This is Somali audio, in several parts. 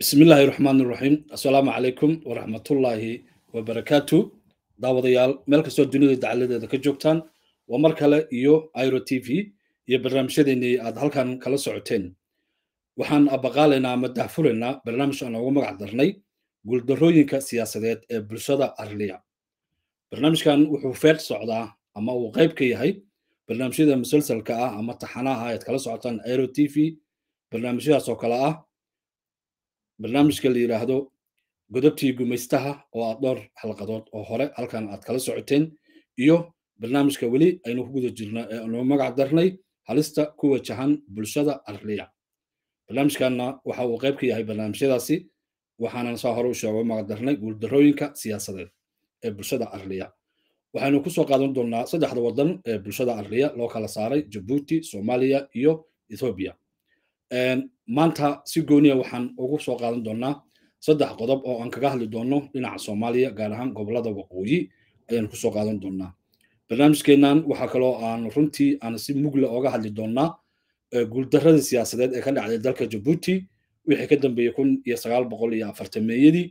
bismi illaahi raxmaan iraxiim assalaamu calaykum waraxmatullaahi wabarakaatu daawadayaal meel kastoo dunida dacaladeeda ka joogtaan waa mar kale iyo iro t v iyo barnaamijyadeennii aad halkan kala socoteen waxaan abaqaalaynaa ama dahfuraynaa barnaamij aan ugu magac darnay guuldarrooyinka siyaasadeed ee bulshada arliya barnaamijkan wuxuu feer socdaa ama uu qayb ka yahay barnaamijyada musalsalka ah ama taxanaha aad kala socotaan iro t v barnaamijyadaas oo kale ah barnaamijka la yidhaahdo godobtii gumaystaha oo aad dhowr xalqadood oo hore halkan aad kala socoteen iyo barnaamijka weli aynu ku guda jirna ee aanu magac darnay halista ku wajahan bulshada arliya barnaamijkanna waxa uu qayb ka yahay barnaamijyadaasi waxaanan saa hore u sheego magac darnay guuldarrooyinka siyaasadeed ee bulshada arliya waxaynu kusoo qaadan doonnaa saddexda waddan ee bulshada arliya loo kala saaray jabuuti soomaaliya iyo ethoobiya maanta si gooniya waxaan ugu soo qaadan doonnaa saddex qodob oo aan kaga hadli doonno dhinaca soomaaliya gaar ahaan gobolada waqooyi ayaan kusoo qaadan doonnaa barnaamijkeennan waxaa kaloo aan runtii aan si mugla oga hadli doonnaa guuldarradii siyaasadeed ee ka dhacday dalka jabuuti wixii ka dambeeyey kun iyo sagaal boqol iyo afartameeyadii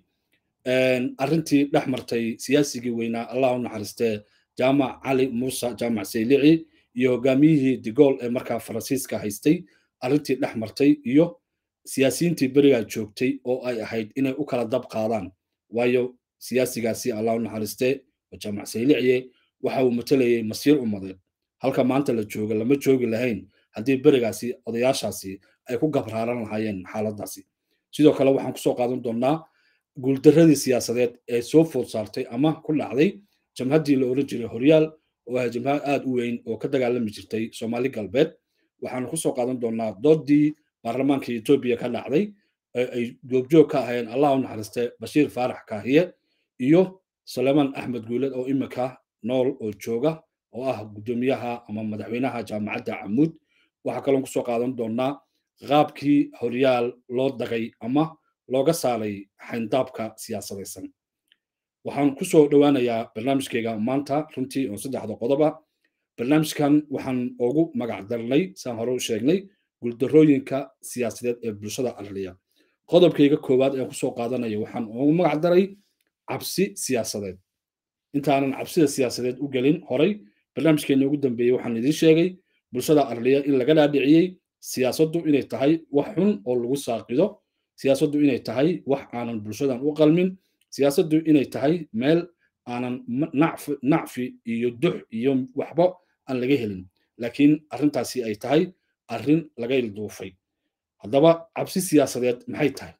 arrintii dhex martay siyaasigii weynaa allah u naxariistee jaamac cali muuse jaamac saylici iyo hogaamiyihii digool ee markaa faransiiska haystay arrintii dhex martay iyo siyaasiyiintii berigaa joogtay oo ay ahayd inay u kala dab qaadaan waayo siyaasigaasi allah u naxariistee jaamac sayliciye waxa uu matalayay masiir ummadeed halka maanta la jooga lama joogi lahayn haddii berigaasi odayaashaasi ay ku gabraaran lahaayeen xaaladdaasi sidoo kale waxaan kusoo qaadan doonnaa guuldarradii siyaasadeed ee soo food saartay ama ku dhacday jamhaddii la oran jiray horyaal oo ah jamhad aad u weyn oo ka dagaalami jirtay soomaali galbeed waxaanu kusoo qaadan doonnaa doodii baarlamaanka etoobiya ka dhacday ee ay joogjoog ka ahayeen allah u naxariistay bashiir faarax kaahiye iyo sulaymaan axmed guuled oo imika nool oo jooga oo ah guddoomiyaha ama madaxweynaha jaamacadda camuud waxaa kaloon kusoo qaadan doonnaa qaabkii horyaal loo dagay ama looga saaray xayndaabka siyaasadaysan waxaan kusoo dhowaanayaa barnaamijkeyga maanta runtii oo saddexda qodoba barnaamijkan waxaan ugu magac darnay saan hore u sheegnay guuldarrooyinka siyaasadeed ee bulshada arliya qodobkayga koowaad ee kusoo qaadanaya waxaan ugu magac daray cabsi siyaasadeed intaanan cabsida siyaasadeed u gelin horay barnaamijkeena ugu dambeeyey waxaan idiin sheegay bulshada arliya in laga dhaadhiciyey siyaasaddu inay tahay wax xun oo lagu saaqido siyaasaddu inay tahay wax aanan bulshadan u qalmin siyaasaddu inay tahay meel aanan nacfi iyo dux iyo waxba aan laga helin laakiin arrintaasi ay tahay arrin laga ilduufay haddaba cabsi siyaasadeed maxay tahay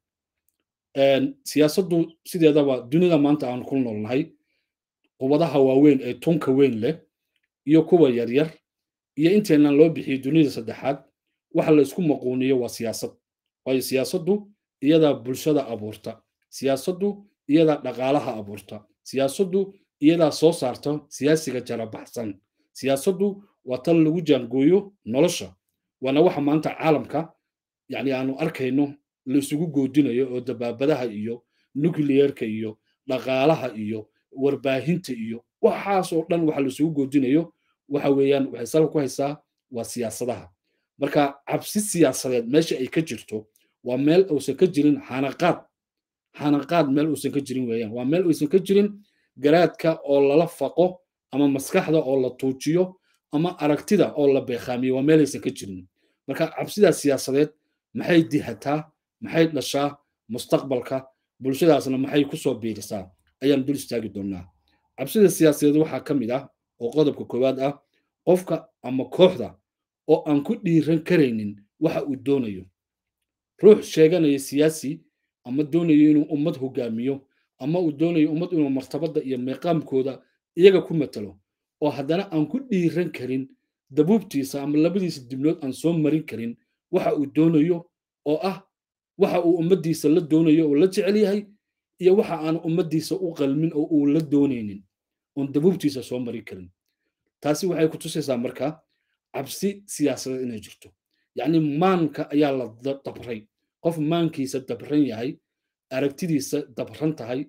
siyaasaddu sideedaba dunida maanta aan ku noolnahay qubadaha waaweyn ee tunka weyn leh iyo kuwa yaryar iyo inteenan loo bixiyey dunida saddexaad waxa la isku maquuniyo waa siyaasad waayo siyaasaddu iyadaa bulshada abuurta siyaasaddu iyadaa dhaqaalaha abuurta siyaasaddu iyadaa soo saarta siyaasiga jarabaxsan siyaasaddu waa tan lagu jaangooyo nolosha waana waxa maanta caalamka yani aanu arkayno la isugu goodinayo oo dabaabadaha iyo nucleerka iyo dhaqaalaha iyo warbaahinta iyo waxaas oo dhan waxa la isugu goodinayo waxa weeyaan waxay salka ku haysaa waa siyaasadaha marka cabsi siyaasadeed meesha ay ka jirto waa meel uusan ka jirin xanaqaad xanaqaad meel uusan ka jirin weeyaan waa meel uusan ka jirin garaadka oo lala faqo ama maskaxda oo la tuujiyo ama aragtida oo la beekhaamiyo waa meelaysan ka jirin marka cabsidaas siyaasadeed maxay dihataa maxay dhashaa mustaqbalka bulshadaasna maxay kusoo biirisaa ayaan dul istaagi doonnaa cabsida siyaasadeed waxaa ka mid ah oo qodobka koowaad ah qofka ama kooxda oo aan ku dhiiran karaynin waxa uu doonayo ruux sheeganaya siyaasi ama doonayo inuu ummad hogaamiyo ama uu doonayo ummad inuu martabadda iyo meeqaamkooda iyaga ku matalo oo haddana aan ku dhiiran karin dabuubtiisa ama labadiisa dibnood aan soo marin karin waxa uu doonayo oo ah waxa uu ummaddiisa la doonayo oo la jecel yahay iyo waxa aan ummaddiisa u qalmin oo uu la doonaynin oon dabuubtiisa soo marin karin taasi waxay ku tusaysaa marka cabsi siyaasadeed inay jirto yacni maanka ayaa la dabray qof maankiisa dabran yahay aragtidiisa dabran tahay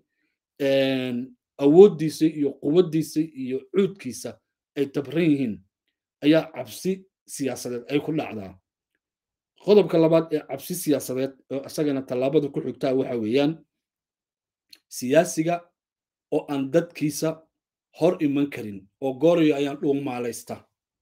awooddiisa iyo quwaddiisa iyo cuudkiisa ay dabran yihiin ayaa cabsi siyaasadeed ay ku dhacdaa qodobka labaad ee cabsi siyaasadeed oo isagana tallaabada ku xigtaa waxa weeyaan siyaasiga oo aan dadkiisa hor iman karin oo goorayo ayaan dhuumaalaysta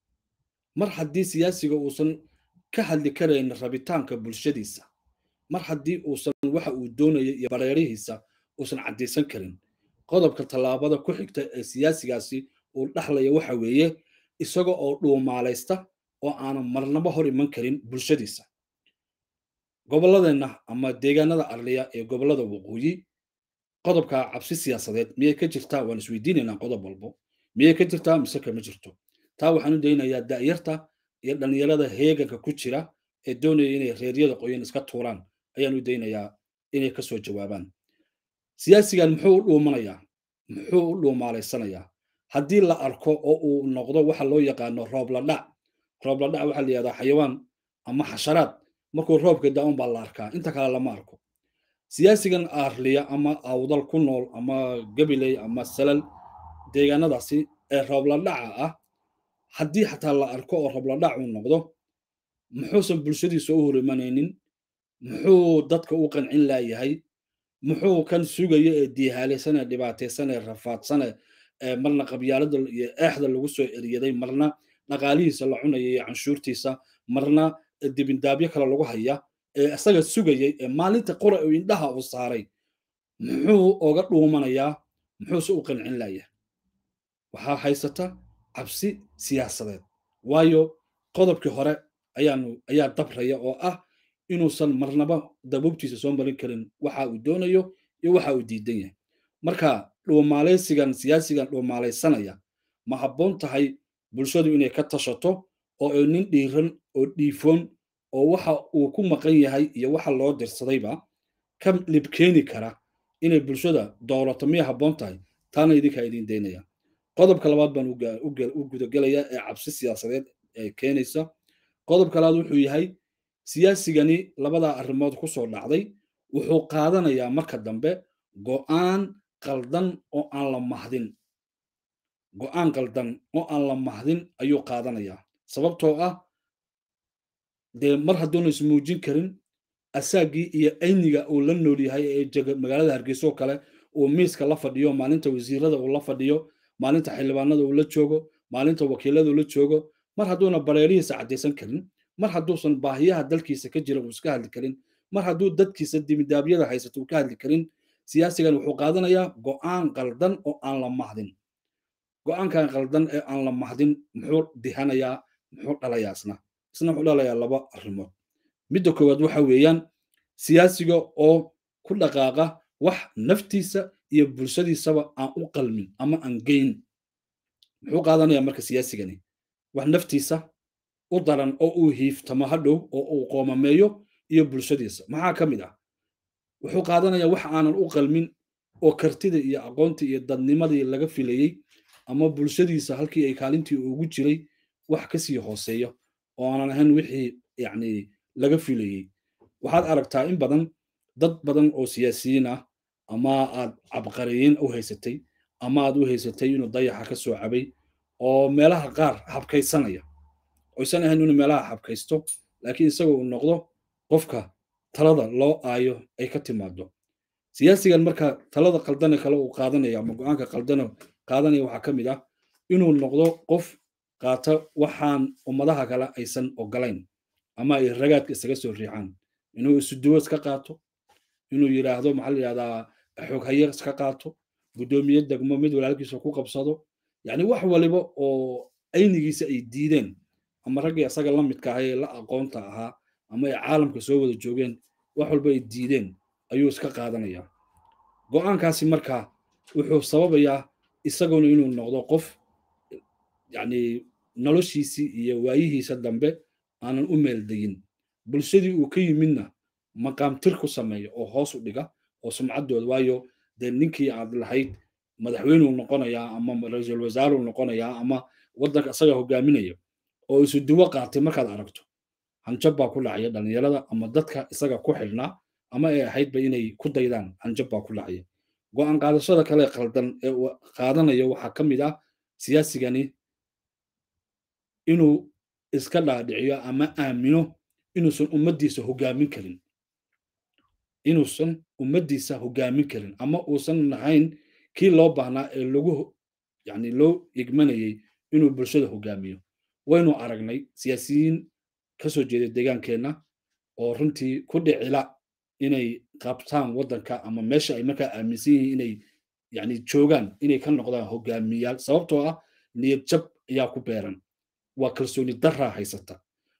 mar haddii siyaasiga uusan ka hadli karayn rabitaanka bulshadiisa mar haddii uusan waxa uu doonaya iyo bareerihiisa uusan caddaysan karin qodobka tallaabada ku xigta ee siyaasigaasi uu dhaxlaya waxa weeye isaga oo dhuumaalaysta oo aanan marnaba hor iman karin bulshadiisa gobolladeenna ama deegaanada arliya ee gobollada waqooyi qodobka cabsi siyaasadeed miyay ka jirtaa waan isweydiinaynaa qodob walbo miyay ka jirtaa mise kama jirto taa waxaan u daynayaa da'yarta iyo dhallinyarada heeganka ku jira ee doonaya inay reeryada qoyan iska tuuraan ayaan u daynayaa inay kasoo jawaabaan siyaasigan muxuu u dhuumanayaa muxuu u dhuumaalaysanayaa haddii la arko oo uu noqdo waxa loo yaqaano roobladhac roobladhac waxaa la yihahdaa xayawaan ama xasharaad markuu roobka da-un baa la arkaa inta kale lama arko siyaasigan aarliya ama awdal ku nool ama gabiley ama salal deegaanadaasi ee roobladhaca ah haddii xataa la arko oo roobladhac uu noqdo muxuusan bulshadiisa u hor imanaynin muxuu dadka u qancin laayahay muxuu kan sugaya ee diihaalaysan ee dhibaataysan ee rafaadsan ee marna qabyaalada iyo eexda lagu soo eriyaday marna dhaqaalihiisa la cunaya iyo canshuurtiisa marna dibindaabyo kale lagu haya ee isaga sugayay ee maalinta qora uu indhaha uu saaray muxuu oga dhuumanayaa muxuuse u qancin layahay waxaa haysata cabsi siyaasadeed waayo qodobkii hore ayaanu ayaa dabraya oo ah inuusan marnaba dabuubtiisa soo marin karin waxa uu doonayo iyo waxa uu diidan yahay marka dhuumaalaysigan siyaasigan dhuumaalaysanaya ma habboon tahay bulshadu inay ka tashato oo ay nin dhiiran oo dhiifoon oo waxa uu ku maqan yahay iyo waxa loo dirsadayba ka libkeeni kara inay bulshada dowlato miyay habboon tahay taana idinkaa idin daynaya qodobka labaad baan u gudagelayaa ee cabsi siyaasadeed ee keenaysa qodobka labaad wuxuu yahay siyaasigani labadaa arrimood ku soo dhacday wuxuu qaadanayaa marka dambe go'aan qaldan oo aan la mahdin go'aan qaldan oo aan la mahdin ayuu qaadanayaa sababtoo ah dee mar hadduuna ismuujin karin asaagii iyo ayniga uu la nool yahay ee magaalada hargeysa oo kale uu miiska la fadhiyo maalinta wasiirada uu la fadhiyo maalinta xildhibaanada uu la joogo maalinta wakiilada uu la joogo mar hadduuna bareerihiisa caddaysan karin mar hadduusan baahiyaha dalkiisa ka jira uu iska hadli karin mar hadduu dadkiisa dimidaabyada haysato uu ka hadli karin siyaasigan wuxuu qaadanayaa go'aan qaldan oo aan la mahdin go'aankan qaldan ee aan la mahdin muxuu dihanayaa muxuu dhalayaa isna isna wuxuu dhalayaa laba arrimood midda koowaad waxa weeyaan siyaasiga oo ku dhaqaaqa wax naftiisa iyo bulshadiisaba aan u qalmin ama aan geyn muxuu qaadanayaa marka siyaasigani wax naftiisa u daran oo uu hiiftamo hadhow oo uu qoomameeyo iyo bulshadiisa maxaa ka mid ah wuxuu qaadanayaa wax aanan u qalmin oo kartida iyo aqoontii iyo dadnimadii laga filayey ama bulshadiisa halkii ay kaalintii ugu jiray wax kasii hooseeyo oo aanan ahayn wixii yacni laga filayey waxaad aragtaa in badan dad badan oo siyaasiyiin ah ama aad cabqariyiin u haysatay ama aad u haysatay inuu dayaxa ka soo cabay oo meelaha qaar habkaysanaya oysan ahayn inuu meelaha habkaysto laakiin isaga uu noqdo qofka talada loo aayo ay ka timaado siyaasigan marka talada qaldane kale uu qaadanaya ama go-aanka qaldane qaadanaya waxaa ka mid ah inuu noqdo qof qaata waxaan ummadaha kale aysan ogolayn ama ay ragaadka isaga soo riixaan inuu isuduwo iska qaato inuu yidhaahdo maxaa la yidhahdaa xooghaye iska qaato guddoomiye degmo mid walaalkiisa ku qabsado yacni wax waliba oo aynigiisa ay diideen ama raggii isaga la midka ahay ee la aqoonta ahaa ama ay caalamka soo wada joogeen wax walba ay diideen ayuu iska qaadanayaa go'aankaasi marka wuxuu sababayaa isaguna inuu noqdo qof yacni noloshiisii iyo waayihiisa dambe aanan u meeldayin bulshadii uu ka yimidna maqaamtir ku sameeya oo hoos u dhiga oo sumcaddooda waayo dee ninkii aad lahayd madaxweynuu noqonayaa ama ra-iisul wasaaruu noqonayaa ama waddanka isaga hogaaminaya oo isu duwo qaatay markaad aragto hanjab baa ku dhacaya dhallinyarada ama dadka isaga ku xidhnaa ama ay ahaydba inay ku daydaan hanjab baa ku dhacaya go'aan qaadashada kale qaldan ee uu qaadanayo waxaa ka mid ah siyaasigani inuu iska dhaadhiciyo ama aamino inuusan ummaddiisa hogaamin karin inuusan ummaddiisa hogaamin karin ama uusan nahayn kii loo baahnaa ee lagu yani loo igmanayay inuu bulshada hogaamiyo waynu aragnay siyaasiyiin ka soo jeeda deegaankeenna oo runtii ku dhicila inay qabtaan waddanka ama meesha ay markaa aaminsan yihiin inay yani joogaan inay ka noqdaan hogaamiyaal sababtoo ah niyad jab ayaa ku beeran waa kalsooni daraa haysata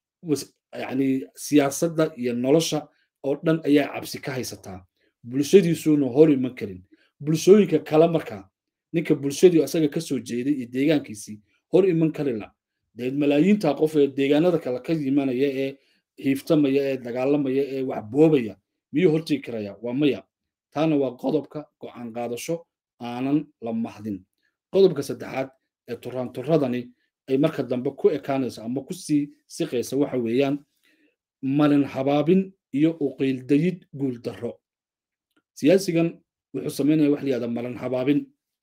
yani siyaasadda iyo nolosha oo dhan ayaa cabsi ka haysataa bulshadiisuuna hor iman karin bulshooyinka kale markaa ninka bulshadii asaga ka soo jeeday iyo deegaankiisii hor iman karila dee malaayiinta qof ee deegaanada kale ka yimanaya ee hiiftamaya ee dagaalamaya ee wax boobaya miyuu hortegi karaya waa maya taana waa qodobka go'aan qaadasho aanan la mahdin qodobka saddexaad ee turaanturadani ay marka dambe ku ekaanayso ama ku sii siqaysa waxa weeyaan malin habaabin iyo uqiildayid guuldarro siyaasigan wuxuu samaynaya wax layihahda malin habaabin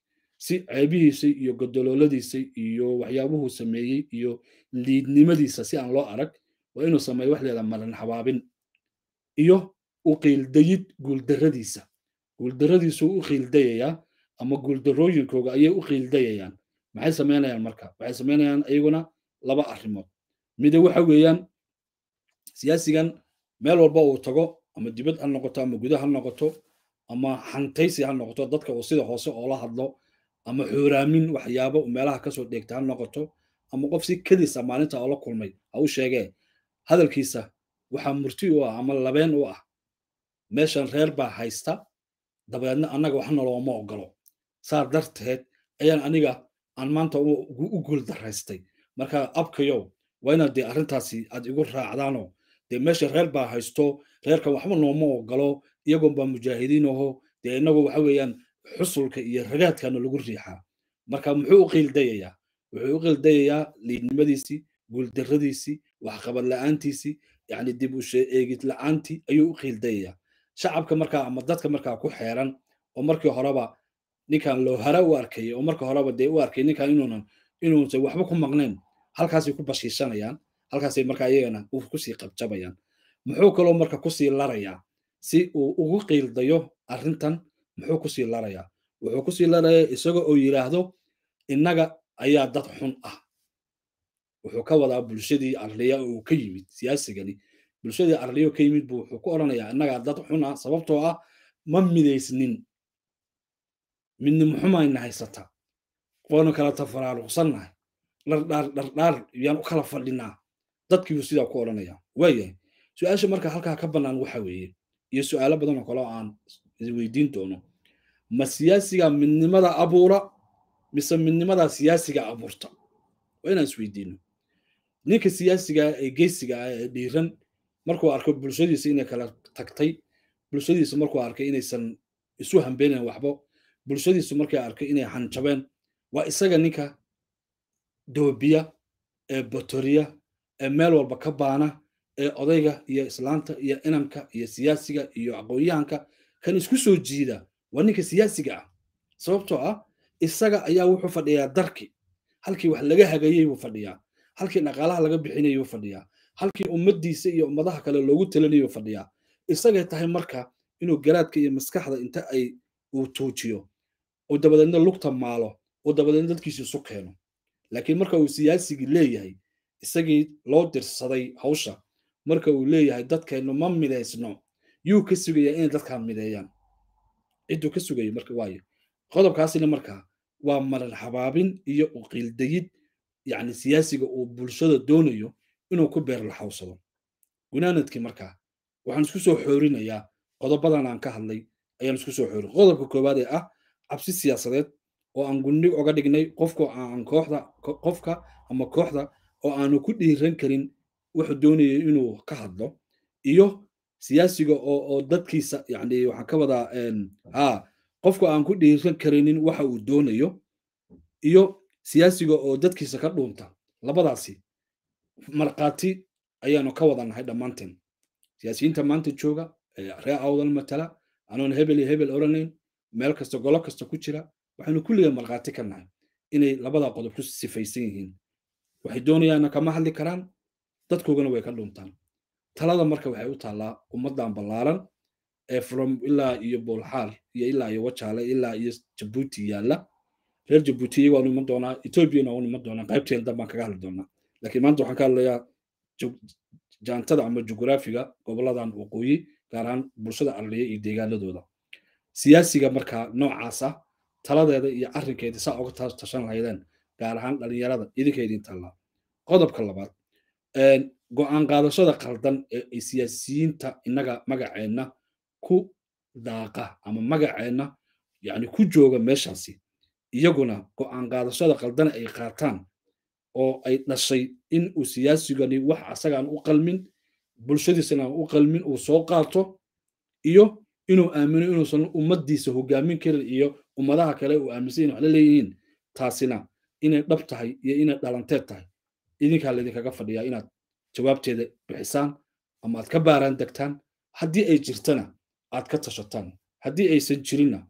si ceebihiisa iyo godolooladiisa iyo waxyaabuhuu sameeyey iyo liidnimadiisa si aan loo arag waa inuu sameeyo wax layihahda malin habaabin iyo uqiildayid guuldarradiisa guuldarradiisuu u qiildayayaa ama guuldarrooyinkooga ayay u qiildayayaan maxay samaynayaan marka waxay samaynayaan iyaguna laba arrimood mida waxa weeyaan siyaasigan meel walba uu tago ama dibad ha noqoto ama guda ha noqoto ama xantaysi ha noqoto dadka uu sida hoose oola hadlo ama xuuraamin waxyaabo meelaha kasoo dheegta ha noqoto ama qof si kediisa maalinta oola kulmay ha u sheegee hadalkiisa waxaa murti u ah ama labeen u ah meeshan reer baa haysta dabeedna annaga wax nolooma ogolo saa darteed ayaan aniga aan maanta u guuldaraystay marka abkayow waa inaad dee arrintaasi aad igu raacdaanoo dee meesha reer baa haysto reerkan waxba nooma ogolo iyagoon baa mujaahidiin aho dee inagu waxa weeyaan xusulka iyo ragaadkana lagu riixaa marka muxuu u qiildayayaa wuxuu u qiildayayaa liidnimadiisii guuldarradiisii waxqabad la'aantiisii yacni dib u eegid la'aantii ayuu u qiildayayaa shacabka markaa ama dadka markaa ku xeeran oo markii horeba ninkan loo hara u arkayay oo marka horeba dee u arkay ninkan inuunan inuusan waxba ku maqnayn halkaasay ku bashiishanayaan halkaasay markaa iyagana kusii qabjabayaan muxuu kaloo marka kusii larayaa si uu ugu qiildayo arrintan muxuu kusii larayaa wuxuu kusii larayaa isaga oo yidhaahdo innaga ayaa dad xun ah wuxuu ka wadaa bulshadii arliya uu ka yimid siyaasigani bulshadii arliyo ka yimid buu wuxuu ku odhanayaa innagaa dad xun ah sababtoo ah ma midaysnin midnimo xumayna haysata waanu kala tafaraaruqsannahay dhardhaar dhardhaar yaan u kala fadhinaa dadkiibuu sidaa ku odhanaya waayahay su-aasha marka halkaa ka bannaan waxa weeye iyo su-aalo badan oo kale oo aan isweydiin doono ma siyaasiga midnimada abuura mise midnimadaa siyaasiga abuurta waa inaan isweydiino ninka siyaasiga ee geysiga ah ee dhiiran markuu arko bulshadiisa inay kala tagtay bulshadiisa markuu arkay inaysan isu hambeenayn waxbo bulshadiisu markay arkay inay hanjabeen waa isaga ninka doobiya ee botoriya ee meel walba ka baana ee odayga iyo islaanta iyo inanka iyo siyaasiga iyo aqoon-yahanka kan isku soo jiida waa ninka siyaasiga ah sababtoo ah isaga ayaa wuxuu fadhiyaa darki halkii wax laga hagayey buu fadhiyaa halkii dhaqaalaha laga bixinayay buu fadhiyaa halkii ummaddiisa iyo ummadaha kale loogu talinayay buu fadhiyaa isagay tahay marka inuu garaadka iyo maskaxda inta ay uu tuujiyo oo dabadeedna lugta maalo oo dabadeedna dadkiisa isu keeno laakiin marka uu siyaasigii leeyahay isagii loo dirsaday hawsha marka uu leeyahay dadkeennu ma midaysno yuu ka sugayaa inay dadkaa mideeyaan cidduu ka sugaya marka waayo qodobkaasina markaa waa marar habaabin iyo uqiildayid yacni siyaasiga uu bulshada doonayo inuu ku beer laxawsado gunaanadkii markaa waxaan isku soo xoorinayaa qodobadan aan ka hadlay ayaan isku soo xoorin qodobka koowaad ee ah cabsi siyaasadeed oo aan gundhig oga dhignay qofka aan kooxda qofka ama kooxda oo aanu ku dhiiran karin wuxuu doonayay inuu ka hadlo iyo siyaasiga oo oo dadkiisa yani waxaan ka wadaa ha qofka aan ku dhiiran karinin waxa uu doonayo iyo siyaasiga oo dadkiisa ka dhuunta labadaasi markhaati ayaanu ka wada nahay dhammaanteen siyaasiyiinta maanta jooga reer awdal matala anoon hebel iyo hebel oranayn meel kasta golo kasta ku jira waxaynu kulliga markhaati ka nahay inay labada qodob ku sifaysan yihiin waxay doonayaanna kama hadli karaan dadkoogana way ka dhuntaan talada marka waxay u taallaa ummaddan ballaaran ee from ilaa iyo boolxaar iyo ilaa iyo wajaale ilaa iyo jabuuti yaalla reer jabuuti iyaga waanu iman doonaa ethoobiana waanu iman doonaa qaybteen dan baan kaga hadli doonaa laakiin maanta waxaan ka hadlayaa jaantada ama jugraafiga goboladan waqooyi gaar ahaan bulshada arliya iyo deegaanadooda siyaasiga markaa noocaas ah taladeeda iyo arrinkeeda saa uga tashan lahaydeen gaar ahaan dhalinyarada idinka idin taallaa qodobka labaad go-aan qaadashada qaldan ee ay siyaasiyiinta innaga magaceenna ku daaqa ama magaceenna yani ku jooga meeshaasi iyaguna go-aan qaadashada qaldan ay qaataan oo ay dhashay in uu siyaasigani wax asagaan u qalmin bulshadiisana aan u qalmin uu soo qaato iyo inuu aamino inuusan ummaddiisa hogaamin karin iyo ummadaha kale uu aaminsan yahin wax la leeyihiin taasina inay dhab tahay iyo inay dhalanteed tahay idinkaa laydinkaga fadhiyaa inaad jawaabteeda bixisaan ama aad ka baaraan degtaan haddii ay jirtana aad ka tashataan haddii aysan jirinna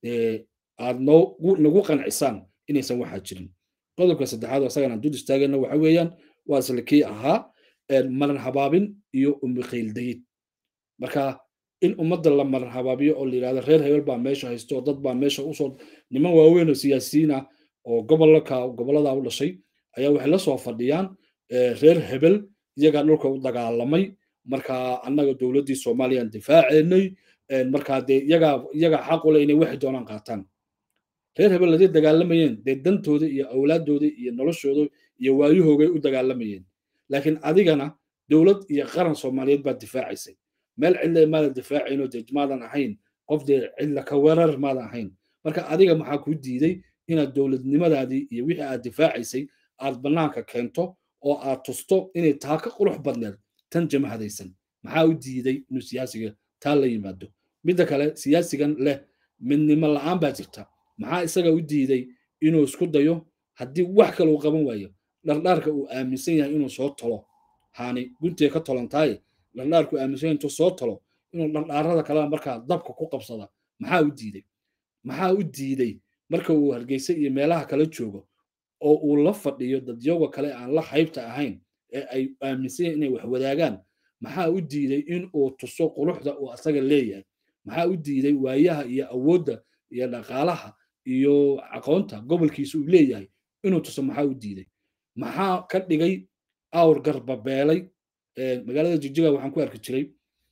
aad nagu qancisaan inaysan waxaa jirin qodobka saddexaad oo asagana dul istaagayna waxa weeyaan waa isla kii ahaa maran habaabin iyo umiqayldayid marka in ummadda la maran habaabiyo oo la yidhahdo reer hebel baa meesha haysto oo dad baa meesha usoo niman waaweyn oo siyaasiyiin ah oo gobolka gobollada u dhashay ayaa waxay la soo fadhiyaan reer hebel iyagaa dhulka u dagaalamay marka annaga dowladdii soomaaliyaan difaaceynay markaa dee iyagaa iyagaa xaq u leh inay waxay doonaan qaataan reer hebel haday dagaalamayeen dee dantooda iyo awlaaddooda iyo noloshooda iyo waayuhoogay u dagaalamayeen laakiin adigana dowlad iyo qaran soomaaliyeed baad difaacaysay meel cidla maadan difaacaynoo dee maadan ahayn qof dee cidla ka weerar maadan ahayn marka adiga maxaa kuu diiday inaad dowladnimadaadii iyo wixii aad difaacaysay aad bannaanka keento oo aad tusto inay taa ka qurux badneed tan jamahadaysan maxaa u diiday inuu siyaasiga taa la yimaado midda kale siyaasigan leh midnimo la'aan baa jirta maxaa isaga u diiday inuu isku dayo haddii wax kale uu qaban waayo dhardhaarka uu aaminsan yahay inuu soo tolo haani guntiga ka tolantaaye dhardhaarku aaminsan yahay intuu soo tolo inuu dhardhaarada kalena markaa dabka ku qabsada maxaa u diiday maxaa u diiday marka uu hargeysa iyo meelaha kala joogo oo uu la fadhiyo dadyoga kale aan la haybta ahayn ee ay aaminsan yahin inay wax wadaagaan maxaa u diiday in uu tuso quruxda uu asaga leeyahay maxaa u diiday waayaha iyo awoodda iyo dhaqaalaha iyo aqoonta gobolkiisa uu leeyahay inuu tuso maxaa u diiday maxaa ka dhigay awr garbabeelay magaalada jigjiga waxaan ku arki jiray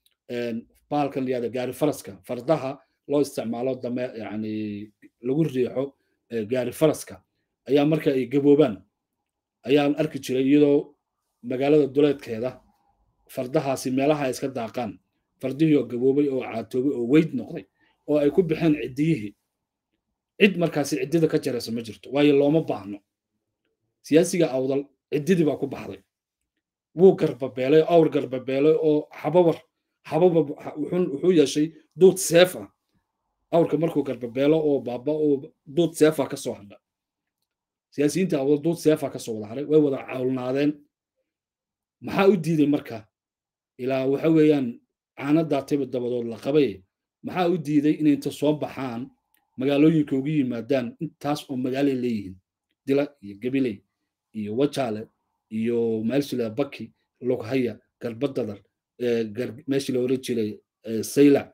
bahalkan layihahda gaari faraska fardaha loo isticmaalo dame yani lagu riixo gaari faraska ayaa marka ay gaboobaan ayaan arki jiray iyadoo magaalada duleedkeeda fardahaasi meelaha ay iska daaqaan fardihii oo gaboobay oo caatoobay oo weyd noqday oo ay ku baxeen ciddiyihii cid markaasi ciddida ka jaraysa ma jirto waayo looma baahno siyaasiga awdal ciddidii baa ku baxday wuu garbabeelay awr garbabeelay oo xabawar xababa wuxuu yeeshay duud seef ah awrka markuu garbabeelo oo baaba oo duud seefa ka soo hadha siyaasiyiinta awdal duud seefa ka soo wada haray way wada cawlnaadeen maxaa u diiday marka ilaa waxa weeyaan caanadaa tiba dabadood la qabay maxaa u diiday inay inta soo baxaan magaalooyinka ugu yimaadaan intaas oo magaalay leeyihiin dila iyo gabiley iyo wajaale iyo meelshila baki lughaya garbadadar meeshii la oran jiray saylac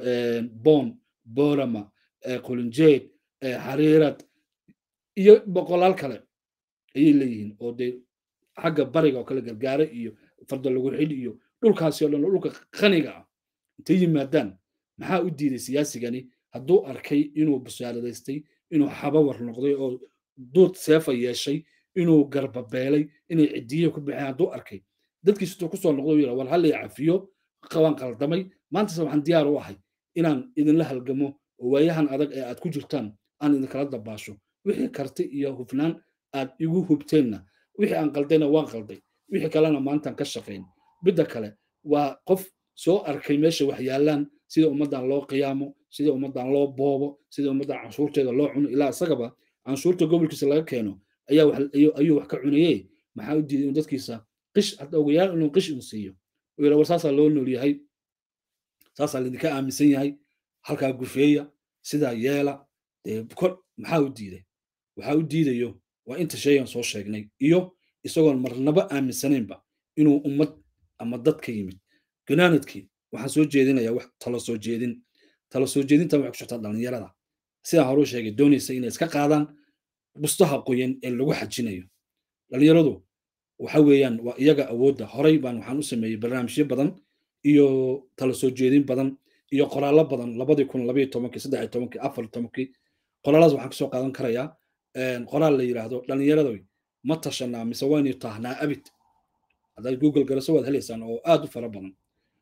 bon borama qulinjeed xariirad iyo boqolaal kale ayay leeyihiin oo dee xagga bariga oo kale gargaare iyo farda lagu xidh iyo dhulkaasi oo dhan dhulka qaniga ah intay yimaadaan maxaa u diiday siyaasigani hadduu arkay inuu bashaaradaystay inuu xabawar noqday oo duud seefa yeeshay inuu garbabeelay inay cidiye ku baxeen hadduu arkay dadkiis intuu kusoo noqdo yira war hallay cafiyo qabaan qaldamay maantase waxaan diyaar u ahay inaan idinla halgamo oo waayahan adag ee aad ku jirtaan aan idinkala dabaasho wixii karti iyo hufnaan aad igu hubteenna wixii aan qaldayna waan qalday wixii kalena maantaan ka shaqayn midda kale waa qof soo arkay meesha wax yaallaan sida ummaddan loo qiyaamo sida ummaddan loo boobo sida ummaddan canshuurteeda loo cuno ilaa isagaba canshuurta gobolkiisa laga keeno ayuu wax ka cunaye maxaa u diiday inuu dadkiisa qish hadda ogayaal inuu qish uu siiyo uu yidha war saasaa loo nool yahay saasaa laydinka aaminsan yahay halkaa gufeeya sidaa yeela dee kor maxaa u diiday waxaa u diidayo waa inta sheegan soo sheegnay iyo isagoon marnaba aaminsanaynba inuu ummad ama dad ka yimid gunaanadkii waxaan soo jeedinayaa wax talo soo jeedin talo soo jeedintan waxay ku socotaa dhallinyarada sidaan hore u sheegay doonaysa inay iska qaadaan bustaha qoyan ee lagu xajinayo dhallinyaradu waxa weeyaan waa iyaga awoodda horey baan waxaan u sameeyey barnaamijyo badan iyo talo soo jeedin badan iyo qoraallo badan labadii kun labayo tobankii saddex iyo tobankii afar tobankii qoraalladaas waxaan kasoo qaadan karayaa qoraal la yidhaahdo dhallinyaradoy ma tashanaa mise waynu taahnaa abid haddaad google garaso waad helaysaan oo aad u fara badan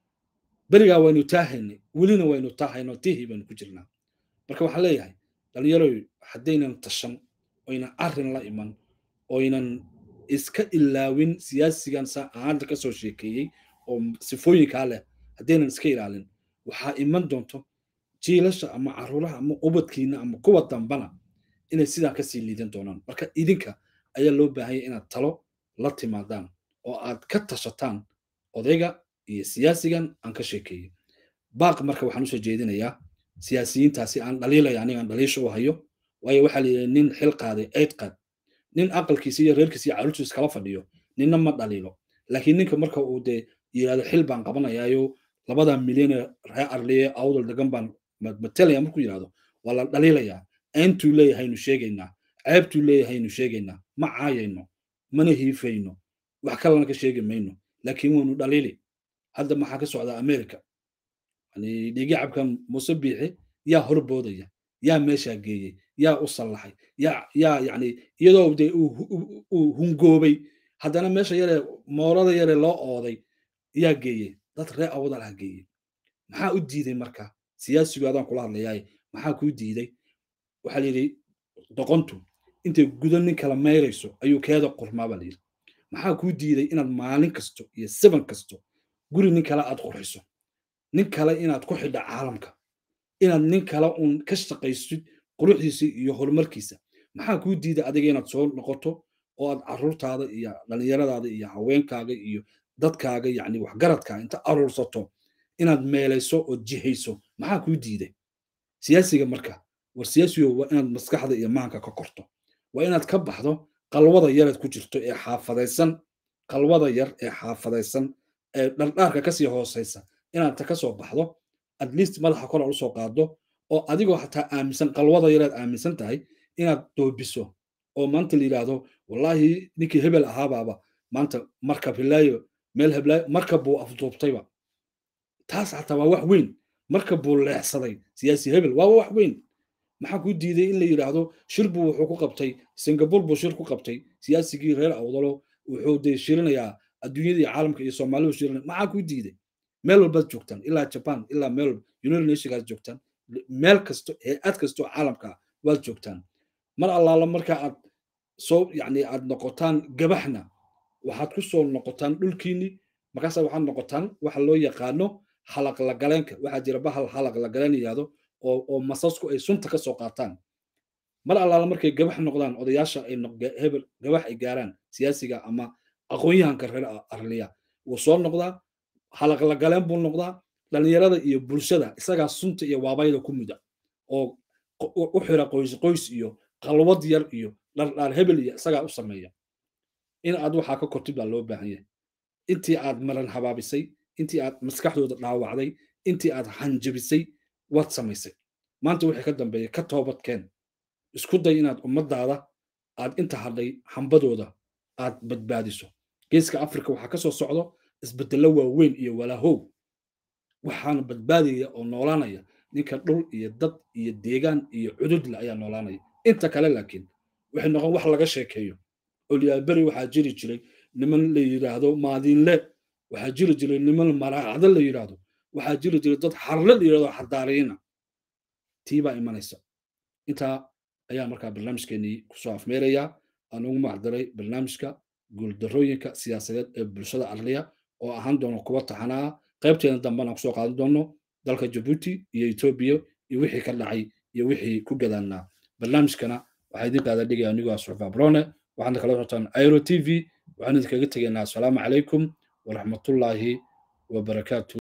berigaa waynu taahaynay welina waynu taahayno tihii baynu ku jirnaa marka waxaan leeyahay dhallinyaroy haddaynan tashan oynan arrin la iman oynan iska ilaawin siyaasigan saa aan hadda kasoo sheekeeyey oo sifooyinkaa leh haddaynan iska ilaalin waxaa iman doonto jiilasha ama caruuraha ama ubadkiina ama kuwa dambana inay sidaa kasii liidan doonaan marka idinka ayaa loo baahanya inaad talo la timaadaan oo aad ka tashataan odayga iyo siyaasigan aan ka sheekeeyey baaq marka waxaan usoo jeedinayaa siyaasiyiintaasi aan dhaliilaya anigaan dhaliisha u hayo waayo waxaa la yidhi nin xil qaaday eyd qaad nin aqalkiisa iyo reerkiisa iyo caruurtiisa kala fadhiyo ninna ma dhaliilo laakiin ninka marka uu dee yidhahdo xil baan qabanayaayo labada milyan ee reer arliye awdal degan baan matelaya markuu yidhahdo waa la dhaliilayaa ayntuu leeyahaynu sheegaynaa ceebtuu leeyahaynu sheegaynaa ma caayayno mana hiifayno wax kalena ka sheegi mayno laakiin waynu dhaliili hadda maxaa ka socdaa america yani dhiigi cabkan muuse biixi yaa horboodaya yaa meeshaa geeyey yaa u sallaxay yaa yaa yani iyadoo dee uu hungoobay haddana meesha yaree moolada yaree loo ooday yaa geeyey dad ree awdalaha geeyey maxaa u diiday marka siyaasigu adaan kula hadlayaaye maxaa kuu diiday waxaa la yidhi doqontu intay gudo nin kala mayrayso ayuu keeda qurmaa baa layidhi maxaa kuu diiday inaad maalin kasto iyo siban kasto guri nin kale aad qurxiso nin kale inaad ku xidha caalamka inaad nin kale uun ka shaqaysid quruxdiisa iyo horumarkiisa maxaa kuu diiday adiga inaad soo noqoto oo aad caruurtaada iyo dhallinyaradaada iyo haweenkaaga iyo dadkaaga yacni waxgaradka inta aruursato inaad meelayso oo jihayso maxaa kuu diiday siyaasiga marka war siyaasigo waa inaad maskaxda iyo maanka ka korto waa inaad ka baxdo qalwada yareed ku jirto ee xaafadaysan qalwada yar ee xaafadaysan ee dhardhaarka kasii hoosaysa inaad ta kasoo baxdo at least madaxa kor aad usoo qaado oo adigoo xataa aaminsan qalwada yareed aaminsan tahay inaad doobiso oo maanta la yidhaahdo wallaahi ninkii hebel ahaabaaba maanta markab hilaayo meel heblaayo markab buu afduubtayba taas xataa waa wax weyn markab buu leexsaday siyaasi hebel waa wax weyn maxaa kuu diiday in la yidhaahdo shir buu wuxuu ku qabtay singapore buu shir ku qabtay siyaasigii reer awdalo wuxuu dee shirinayaa adduunyada iyo caalamka iyo soomaalidu shirinaya maxaa kuu diiday meel walbaad joogtaan ilaa japan ilaa meel walba united nationkaad joogtaan meel kasto hay-ad kastoo caalamka ah waad joogtaan mar allaala marka aad soo yacni aad noqotaan gabaxna waxaad ku soo noqotaan dhulkiinni markaasa waxaad noqotaan waxa loo yaqaano halaq lagaleenka waxaa jira bahal halaq lagaleen yidhaahdo oo oo masasku ay sunta ka soo qaataan mar allaala markay gabax noqdaan odayaasha ay hebel gabax ay gaaraan siyaasiga ama aqoon-yahanka reer arliya wuu soo noqdaa halaq lagaleen buu noqdaa dhallinyarada iyo bulshada isagaa sunta iyo waabayda ku muda oo u xira qoys qoys iyo qalwad yar iyo dhardhaar hebel iyo isagaa u sameeya in aad waxaa ka kortid baa loo baahan yahay intii aad maran habaabisay intii aad maskaxdooda dhaawacday intii aad hanjabisay waad samaysay maanta wixii ka dambeeya ka toobadkeen isku day inaad ummadaada aad inta hadhay hambadooda aad badbaadiso geeska afrika waxaa ka soo socdo isbedello waaweyn iyo walaahow waxaana badbaadaya oo noolaanaya ninka dhul iyo dad iyo deegaan iyo cududle ayaa noolaanaya inta kale laakiin waxay noqon wax laga sheekeeyo olyaaberi waxaa jiri jiray niman la yidhaahdo maadiinle waxaa jiri jiray niman maraacdo la yidhaahdo waxaa jiri jiray dad harle la yidhahdo xadaariina tii baa imanaysa intaa ayaa markaa barnaamijkeenii kusoo afmeerayaa aan ugu macdiray barnaamijka guuldarooyinka siyaasadeed ee bulshada arliya oo ahaan doono kuwa taxanaa qaybteena dambena kusoo qaadan doono dalka jabuuti iyo etoobiya iyo wixii ka dhacay iyo wixii ku gadaanaa barnaamijkana waxaa idin qaada dhigaya anigoo asxufa brone waxaadna kala socotaan airo t v waxaan idinkaga tegaynaa asalaamu calaykum waraxmatullaahi wabarakaatu